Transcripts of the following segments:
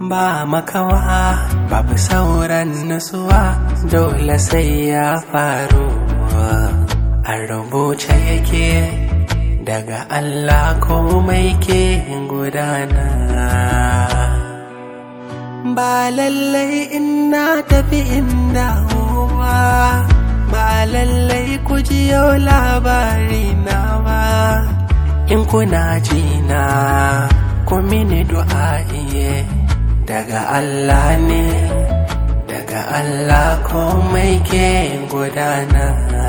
ba makawa babu sauran nutsuwa dole sai ya faru a rubuce yake daga Allah komai ke gudana ba lallai ina tafi inda ba ba lallai ku jiyo labari na ba in kuna jina ku mini du'a'iye daga Allah ne daga Allah komai ke gudana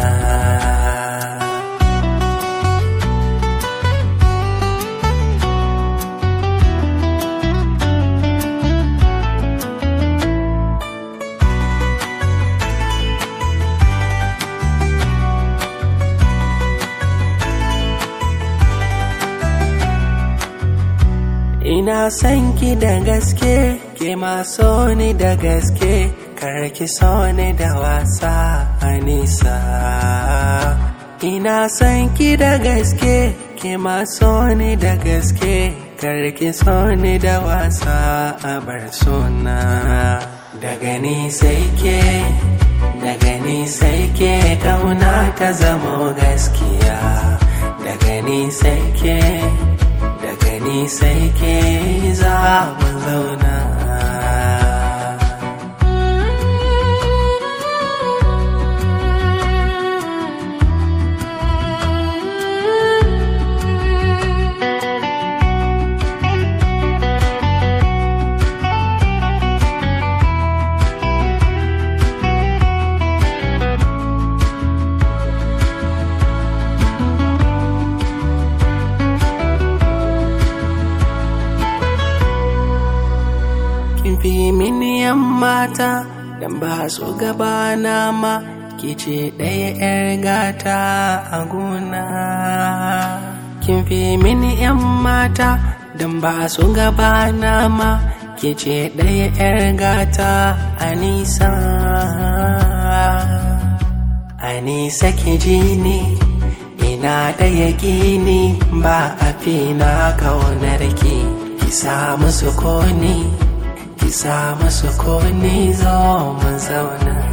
Ina son ki da gaske, ke ma so ni da gaske, kar ki so ni da wasa a nisa. Ina son ki da gaske, ke ma so ni da gaske, kar ki so ni da wasa a bar suna. Daga ni sai ke, daga ni sai ke kauna ta zamo gaskiya. Daga ni sai ke. ni sai ke za mu zauna kin fi mini yan mata dan ba su gabana ma ke ce ɗaya 'yar gata a gona kin fi mini yan mata dan ba su gabana ma ke ce ɗaya 'yar gata a nisa a nisa ki ji ni ina da yaƙini ba a fi na kaunar ki ki samu sukuni ki samu sukuni zo mu zauna